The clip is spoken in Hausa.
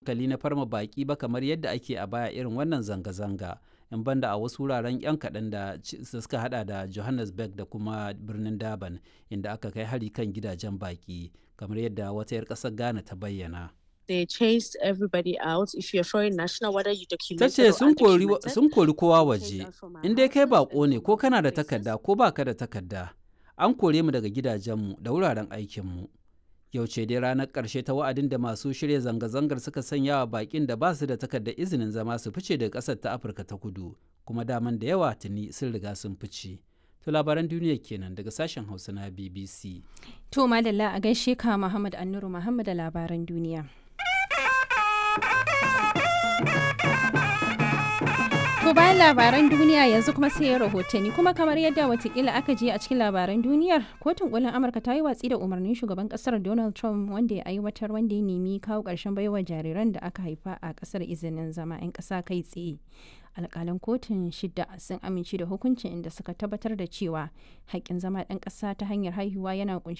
hankali na farma baki ba kamar yadda ake a baya irin wannan zanga-zanga in banda a wasu wuraren 'yan kaɗan da suka hada da johannesburg da kuma birnin durban inda aka kai hari kan gidajen baki kamar yadda wata 'yar ƙasar ghana ta bayyana they chased everybody out if you're foreign national whether you ta documented ce or sun kori undocumented sun kori kowa they waje chased us from our in dai kai houses bako and ne from ko our kana da places. takarda ko baka da takarda an kore mu daga gidajenmu da wuraren aikinmu yau ce dai ranar ƙarshe ta wa'adin da masu shirya zanga-zangar suka sanya wa bakin da ba su da takardar izinin zama su fice daga ƙasar ta afirka ta kudu kuma daman da yawa tuni sun riga sun fice to labaran duniya kenan daga sashen hausa na bbc To madalla a gaishe ka Muhammad Annuru Muhammad da labaran duniya. To bayan labaran duniya yanzu kuma sai rahotanni kuma kamar yadda watakila aka je a cikin labaran duniyar kotun kolin amurka ta yi watsi da umarnin shugaban kasar donald trump wanda ya aiwatar wanda ya nemi kawo ƙarshen baiwa jariran da aka haifa a kasar izinin zama 'yan ƙasa kai tsaye alƙalan kotun shida sun amince da hukuncin inda suka tabbatar da cewa haƙƙin zama ɗan ƙasa ta hanyar haihuwa yana